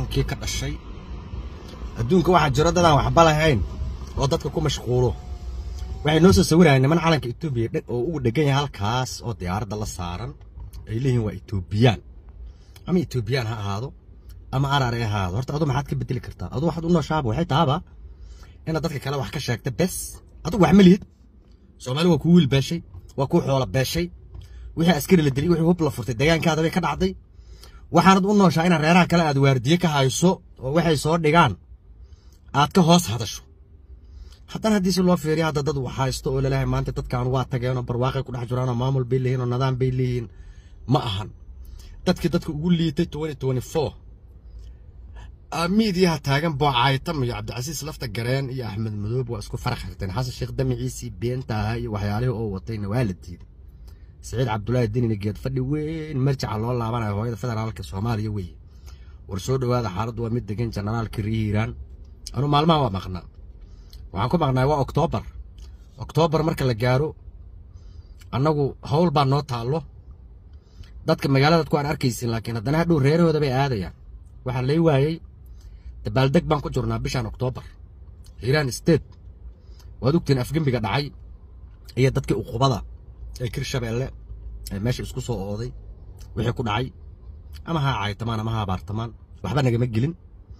kii ka dhashay adduunka waxaa jiro dadaan waxba lahayn oo dadka ku mashquulo waxay noo soo sawirayaan niman calanka etoobiya oo ugu dhegan yahay halkaas oo diyaaradda la saaran ay leeyihiin waa etoobiyaan ama etoobiyaan ha ahaado ama arar ha ahaado horta adu maxaad ka bedeli kartaa adu waxaad u nooshaaba waxay tahaaba inaad dadka kale wax ka sheegta bes adugu wax ma lihid soomaali waa kuu wiil beeshay waa kuu xoola beeshay wixii askari la dilay wixii hub la furtay deegaankaada bay ka dhacday waxaanad u nooshaa inaad reeraha kale aad waardiye ka hayso oo waxay soo dhigaan aad ka hoos hadasho haddana haddii si loo fiiriyo hadda dad wax haysto oo laleeyahay maanta dadkan waa tageenoo barwaaqay ku dhex jiraan oo maamul bay leeyihiin oo nidaam bay leeyihiin ma ahan dadkii dadka ugu liitay twenty twenty four miidiyaha taagan boocaytam iyo cabdicasiis lafta gareen iyo axmed madoob waa isku farax xirteen xasan sheekh damaciisii beenta ahaa iyo waxyaalihii oo watayna waa la diiday سعيد عبد الله الدين geed fadhi weyn marjaca loo laabanayo hooyada federaalka Soomaaliya weeye war soo dhawaada xaaladdu waa mid degan generaalka Riiraan anu maalmaha waa maqnaa waxaan ku maqnaa waa October October marka la gaaro annagu hawl baa noo taalo dadka magaalada ku aan arkaysin laakiin haddana hadhow reerahooda bay aadayaan waxaa lay waayey dabaaldeg baan ku jirnaa bishan October Hiiraan State waad ogtiin afgembiga dhacay iyo dadkii uqubada ee kirshabeelle ee meesha isku soo ooday wixii ku dhacay ama ha caaytamaan ama ha abaartamaan waxba nagama gelin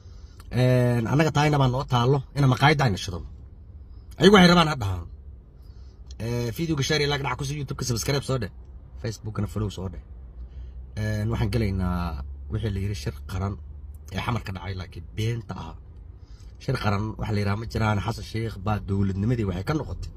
annaga taayna baa noo taallo ina maqaayadda ayna shidano ayagu waxay rabaan ha dhahaan videoga share lag dhac kusi youtube-ka subscribe soo dheh facebookna follow soo dheh waxaan gelaynaa wixii la yidhi shir qaran ee xamarka dhacay laakiin beenta ahaa shir qaran waxa la yidhaha ma jiraan xasan sheekh baa dowladnimadii waxay ka noqotay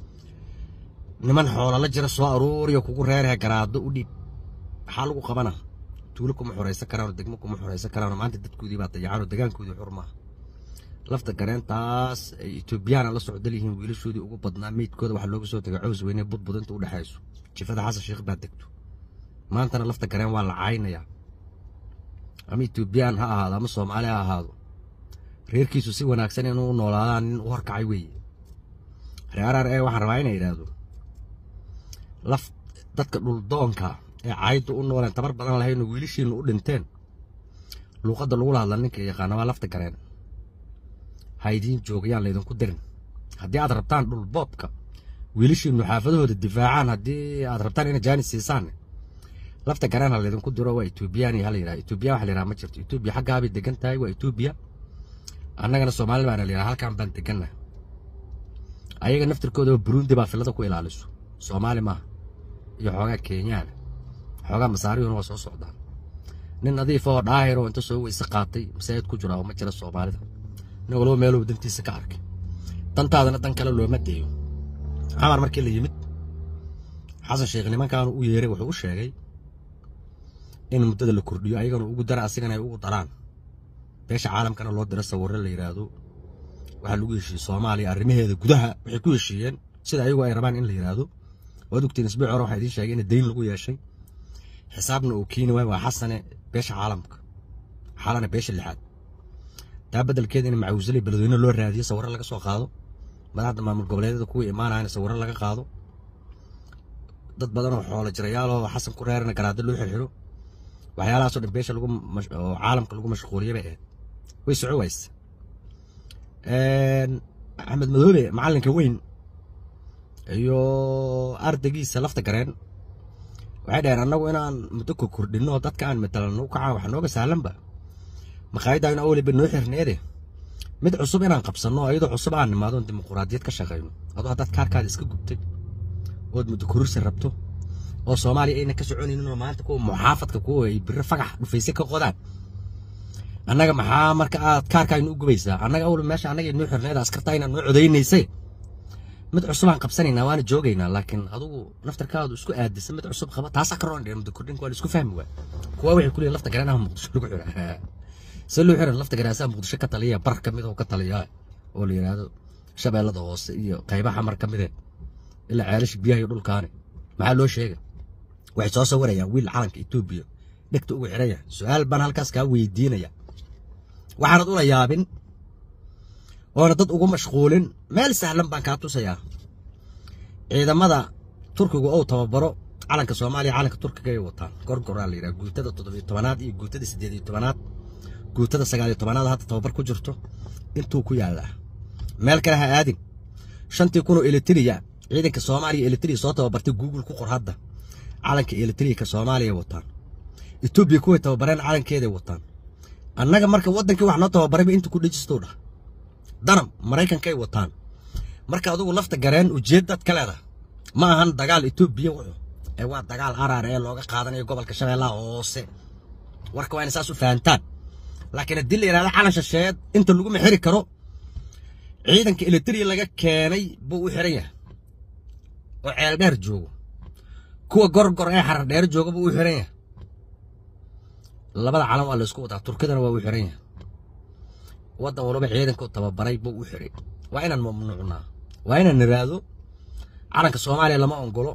niman xoola la jira soo aruuriyo kugu reerhe garaado u dhiib maxaa lagu qabana tuulo kuma xoraysan karaan degmo kuma xoraysan karaan maanta dadkoodii baa dayacaan oo degaankoodii xur maaha lafta gareentaas ay etoobiyaan la socdal yihiin wiilashoodii ugu badnaa meydkooda waxaa looga soo tegay caws weyne budbudinta u dhexayso jifada xasan sheekh baa degto maantana lafta gareen waa la caynayaa ama etoobiyaan ha ahaado ama soomaali ha ahaado reerkiisu si wanaagsan inuu u noolaadaan nin u horkacay weeye reeraar ee waxaan rabaa inay yidhaahdo laf dadka dhuldoonka ee caayadda u nooleen tabar badan lahaynoo wiilashiinu u dhinteen luuqadda lagula hadla ninka yaqaana waa lafta gareen ha idiin joogayaan laydinku dirin haddii aad rabtaan dhulboobka wiilashiinu xaafadahooda difaacaan haddii aad rabtaan ina jaanis siisaan lafta gareen ha laydinku diro waa etoobiyaan iyo hala yidhaha etoobiyan waxa la yidhaha ma jirto etoobiya xaggaabay degan tahay waa etoobiya annagana soomaali baana la yidhaha halkaan baan deganna ayaga naftirkooda burundi baa filada ku ilaaliso soomaali maaha iyo xoogaa kenyaana xoogaa masaarihuna waa soo socdaan nin nadiif oo dhaahir oo inta soo weyse qaatay masaajid ku jira oo ma jira soomaalida nin walba meeluu dantiisa ka arkay dantaadana dan kale looma deeyo xamar markii la yimid xasan sheekh nimankaanu u yeeray wuxuu u sheegay in muddada la kordhiyo ayagana ugu dara asigana ay ugu daraan beesha caalamkana loo diro sawirro la yidhaahdo waxaa lagu heshiiyey soomaaliya arrimaheeda gudaha waxay ku heshiiyeen sida ayagu ay rabaan in la yidhaahdo waad ogtiin isbuuc hore waxaa idiin sheegay in dayn lagu yeeshay xisaabna uu keeni waay waa xasane beesha caalamka xalana beesha lixaad taa beddelkeeda in macawisale beledweyne loo raadiyo sawirro laga soo qaado madaxda maamul goboleedyada kuwa imaanayana sawirro laga qaado dad badan oo xoolo jirayaal oo xasan ku reerana garaado loo xirxiro waxyaalahaasoo dhan beesha lagu oo caalamka lagu mashquuliyay bay ahayd way soco wayse axmed madoobe macallinka weyn iyo ardaygiisa lafta gareen waxay dhaheen annagu inaan muddo ku kordhinno dadka aan matalan u kacaan wax nooga sahlanba maqaayadda in awliba noo xirneede mid cusub inaan qabsanno iyadoo cusub aan nimaado dimuquraadiyad ka shaqayno adoo haddaad kaarkaada iska gubtay ood muddo kororsi rabto oo soomaaliya ayna ka soconaynin oo maanta kuwa muxaafadka kuwa ay biro fagax dhufayse ka qodaan annaga maxaa marka aad kaarkaaynu u gubaysaa annaga awli meesha annaga noo xirneeda askarta inaan noo codaynaysay mid cusub aan qabsanaynaa waana joogaynaa laakiin adugu naftarkaadu isku aadisa mid cusub qaba taasaa ka roon muddo kordhinka waa la isku fahmi waa kuwa waxay ku leeyihin lafta garanaha muqdisho lagu xira se loo xiran lafta garaasaa muqdisho ka taliya bar ka mid oo ka taliya oo la yidhaahdo shabeellada hoose iyo qaybaha mar ka midee ilaa ceelasha biyaha iyo dhulkaani maxaa loo sheega waxay soo sawirayaan wiil calanka etoobiya dhegta ugu xiraya su-aal baan halkaas kaa weydiinaya waxaanad ula yaabin oona dad ugu mashquulin meel sahlan baan kaa tusayaa ciidamada turkigu ou tababaro calanka soomaaliya calanka turkiga ay wataan gorgoraa la yidhaha guutada toddobiyo tobanaad iyo guutada siddeed iyo tobanaad guutada sagaal iyo tobanaad hadda tababar ku jirto intuu ku yaallaa meel kale ha aadin shantii kunoo elitiriya ciidanka soomaaliya elitiriya soo tababartay google ku qor hadda calanka elitriyaka soomaaliya wataan etoobiya kuway tababareen calankeeday wataan annaga marka waddankii wax noo tababarayba inta ku dhejistow dhah danab maraykankay wataan marka adugu lafta gareen ujeeddaad ka leedaha ma ahan dagaal etoobiya wuxuu ee waa dagaal araar ee looga qaadanayo gobolka shabeellaha hoose warka waa ina saas u fahantaan laakiin haddii la yidhahdo calan shasheed inta laguma xiri karo ciidanka elitriya laga keenay buu u xiran yahay oo ceeldheer joogo kuwa gorgor ee xarar dheer jooga buu u xiran yahay labada calan waa laysku wadaa turkidana waa u xiran yahay waddan walba ciidanka tababaray buu u xiray waa inaan mamnuucnaa waa inaan niraado calanka soomaaliya lama ongolo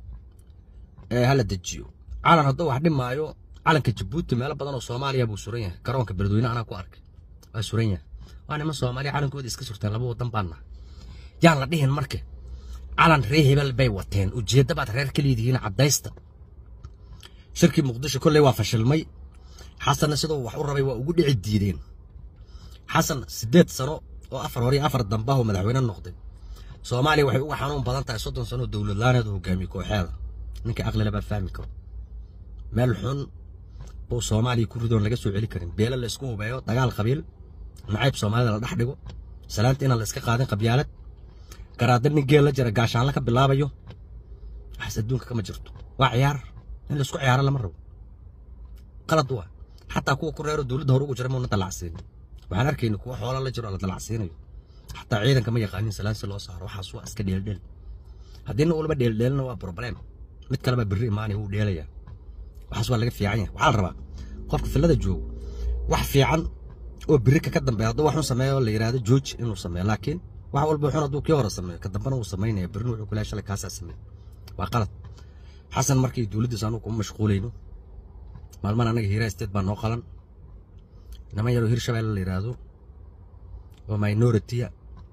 ee hala dejiyo calan hadduu wax dhimaayo calanka jabuuti meelo badan oo soomaaliya buu suran yahay garoonka beledweyne anaa ku arkay waa suran yahay waa niman soomaaliya calankooda iska surteen laba wadan baan nahay yaan la dhihin marka calan ree hebel bay wateen ujeedda baad reer ka leedihiin caddaysta shirkii muqdisho kolley waa fashilmay xasanna siduu wax u rabay waa ugu dhici diideen xasan siddeed sano oo afar hore iyo afar dambahu madaxweyne noqday soomaaliya waxay uga xanuun badan tahay soddon sano oo dowlad laaneed hogaamiye kooxeeda ninka aqlila baa fahmi karo meel xun buu soomaaliya ku ridoon laga soo celi karin beelo la isku hubeeyo dagaal qabiil nacayb soomaalida la dhex dhigo salaanta inaan la iska qaadin qabyaalad garaada nin geel la jira gaashaanla ka bilaabayo waxaas adduunka kama jirto waa ciyaar in laisku ciyaaro lama rabo qalad waa xataa kuwa ku reero dowladda hore ugu jira muuna dalacsiinin waxaan arkayna kuwa xoola la jiro la dalacsiinayo xataa ciidanka ma yaqaanin salaan si loo saaro waxaas waa iska dheeldheel haddii nin walba dheeldheelna waa problem mid kaleba birri imaanaya wuu dheelayaa waxaas waa laga fiican yahay waxaa la rabaa qofka fillada joogo wax fiican oo birika ka dambeeya hadduu waxun sameeyo la yidhaahdo jooji inuu sameeyo laakiin wax walba xun hadduu kii hore sameeyo ka dambena wuu samaynaya birrin wuxuu kulahay shalay kaasaa sameeyo waa qalad xasan markii dowladdiisa anugu kuma mashquulayno maalmahan annaga hiiraa state baa noo qalan niman yaroo hirshabeelle la yidhaahdo oo minoritiya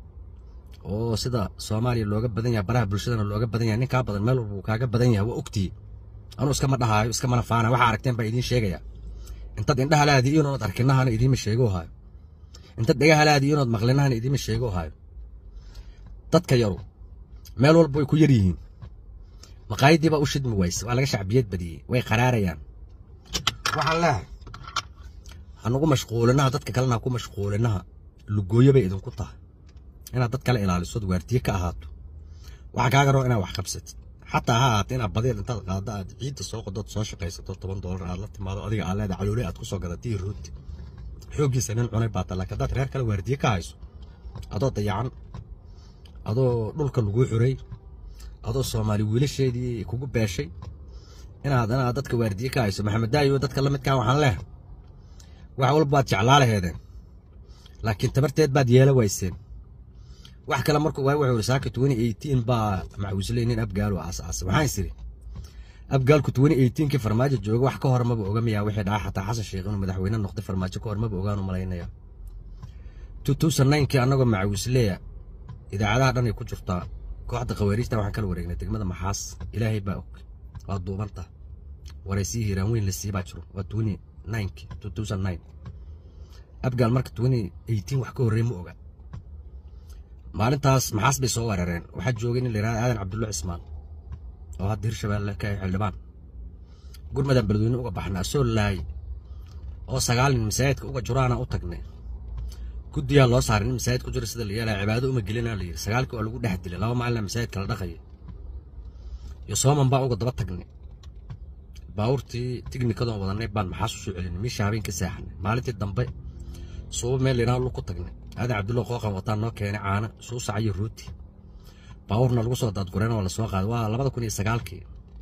oo sida soomaaliya looga badan yahay baraha bulshadana looga badan yahay nin kaa badan meel walba uu kaaga badan yahay waa ogtihi anuu iskama dhahaayo iskamana faana waxaa aragteen baa idiin sheegaya intaad indhaha laadi inood arkinahana idiima sheego haayo intaad dhegaha laadi inood maqlinahana idiima sheego haayo dadka yaru meel walba way ku yar yihiin maqaayadii baa u shidmi wayse waa laga shacbiyad badiyey way qaraarayaan waxaan leehay hanugu mashquulinaha dadka kalena ha ku mashquulinaha lugooyo bay idinku tahay inaad dad kale ilaalisood waardiye ka ahaato waxaa kaaga roo inaad wax qabsatid xataa ha ahaata inaad badeel intaad qaaddo aad ciidda soo qodood soo shaqaysato toban doolar aad la timaado adiga aad leedahay calooley aad ku soo gadatay rooti xooggiisa nin cunay baata laakiin haddaad reer kale waardiye ka hayso adoo dayacan adoo dhulka laguu xuray adoo soomaali wiilasheedii kugu beeshay inaad inaad dadka waardiye ka hayso maxamed daayo dadka la midkaa waxaan leehay wax walba waad jeclaa laheedeen laakiin tabarteed baad yeela wayseen wax kale markuu waay wuxuu saaka twenty eighteen baa macawisley nin abgaal oo aasaasay waxaan isiri abgaalku twenty eighteenkii farmaajo jooga wax ka hor maba oga miyaa wixii dhaca xataa xasan sheekh inuu madaxweyne noqday farmaajo ka hor maba ogaanu malaynaya two thousand ninekii annagoo macawisleya idaacadaha dhan ay ku jirtaa kooxda khawaariijta waxaan kala wareegnay degmada maxaas ilaahay baa og waa duubanta waraysii hiiraan weyn la sii baa jiro waa twenty ninekii two thousand nine abgaal marka twenty eighteen wax ka horreey ma oga maalintaas maxaas bay soo weerareen waxaa joogay nin la yidhahda aadan cabdulla cismaan oo hadda hirshabeelle ka xildhibaan gurmadan beledweyne uga baxnaa soo laay oo sagaal nin masaajidka uga juraana u tagnay guddiyaa loo saaray nin masaajid ku jira sida la yeelaya cibaado uma gelinaa la yidhi sagaalkii waa lagu dhex dilay laba maalina masaajidka la dhaqaya iyo sooman baa uga daba tagnay baabuurtii tighnikadoon wadanay baan maxaas u soo celinay miisha habeen ka seexanay maalintii dambe suuba meel layidhaha lug ku tagnay aadan cabdulla qooqan wataan noo keenay caano suusac iyo rooti baabuurna lagu soo daadgureen oo lasoo qaaday waa labada kun iyo sagaalkii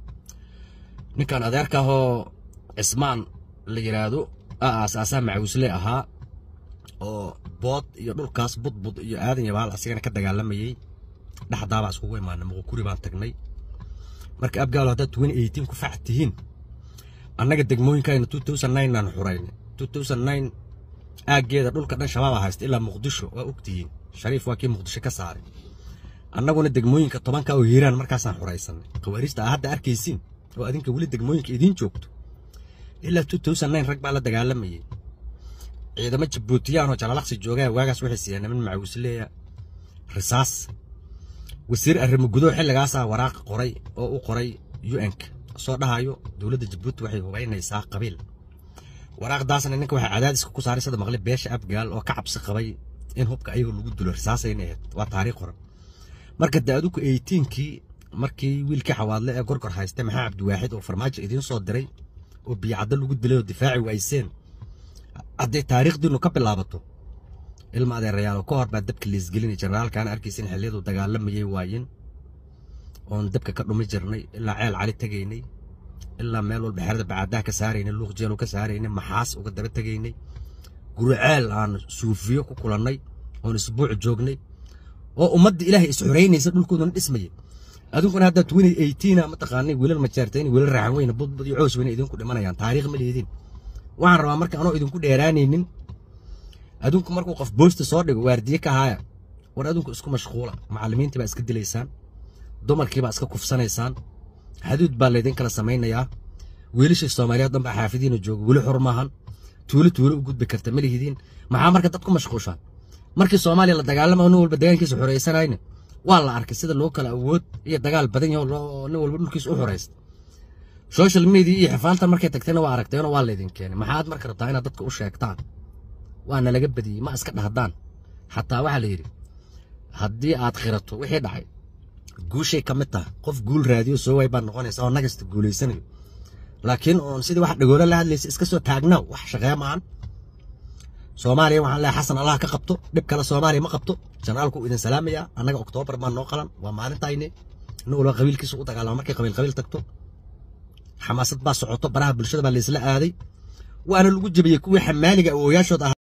ninkan adeerka ahoo cismaan la yidhaahdo aasaasaa macawisle ahaa oo bood iyo dhulkaas budbud iyo aadan yabaal asigana ka dagaalamayey dhexdaabaa iskugu imaanay muqukuri baan tagnay marka abgaalo haddaad twenty eighteen ku fac tihiin annaga degmooyinkayna two thousand nine aan xuraynay two thousand nine aaggeeda dhulka dhan shabaaba haysta ilaa muqdisho waa ogtihiin shariif waa kii muqdisho ka saaray annaguna degmooyinka tobanka oo hiiraan markaasaan xuraysanay khawaariijta aa hadda arkaysiin oo adinka weli degmooyinka idiin joogto ilaa two thousand nine rag baa la dagaalamayay ciidamo jabuutiyaan oo jalalaqsi joogaa waagaas waxay siiyeen niman macawisleeya risaas wasiir arrimo gudow xilligaasaa waraaq qoray oo u qoray un-ka soo dhahayo dowladda jabuuti waxay hubaynaysaa qabiil waraaqdaasna ninka waxaa cadaadiska ku saaray sida maqli beesha abgaal oo ka cabsi qabay in hubka ayaga lagu dilo risaasayna ahayd waa taariikh qoran marka de adugu eighteenkii markii wiilkii xawaadle ee gorgor haystay maxaa cabdiwaaxid oo farmaajo idiin soo diray oo biyacaddo lagu dilay oo difaaci wayseen hadday taariikhdiinu ka bilaabato ilma adeerayaal ka hor baa dabka liisgelinay generaalkaana arkaysin xilliyadu dagaalamayay waayeen oon dabka ka dhumi jirnay ilaa ceel cali tegaynay ilaa meel walba xerada bacaadaha ka saaraynay luuq jeelu ka saaraynay maxaas uga daba tegaynay guri ceel aan suufiyo ku kulannay oon isbuuc joognay oo ummadda ilaahay is xoreynaysa dhulkoodana dhismayay adunkuna hadda twenty eighteena mataqaanay wiilal majaartayni wiilal raaxan weyne budbud iyo coos weyne idinku dhimanayaan taariikh ma leedin waxaan rabaa marka anoo idinku dheeraanaynin adunku markuu qof boosta soo dhigo waardiye ka haaya war adunku isku mashquula macallimiintii baa iska dilaysaan dumarkii baa iska kufsanaysaan xaduud baa laydin kala samaynayaa wiilashii soomaaliyeed dhan baa xaafidiina jooga weli xor maahan tuulo tuulo u gudbi karta ma lihidiin maxaa marka dad ku mashquushaan markii soomaaliya la dagaalama nin walba deegaankiisa xoraysanayna waa la arkay sida loo kala awood iyo dagaal badan yaho nin walba dhulkiisa u xoraysta social media iyo xifaaltan markay tagtayna waa aragteenoo waa laydin keenay maxaad marka rabtaa inaad dadka u sheegtaan waana laga badiyey ma iska dhahdaan xataa waxaa la yidhi haddii aad khirato wixii dhacay guushay ka mid tahay qof guul raadiyo soo waay baad noqonaysa oo nagasta guulaysanayo laakiin oon sidii wax dhagoola la hadlaysa iska soo taagnaa wax shaqee maahan soomaaliya waxaan leehay xasan allah ka qabto dhib kale soomaaliya ma qabto janaalku idin salaamayaa annaga oktoobar baa noo qalan waa maalintayne nin walba qabiilkiisa u dagaalama markay qabiil qabiil tagto xamaasad baa socoto baraha bulshada baa laysla aaday waana lagu jebiyey kuwii xamaaliga awooyaashood ah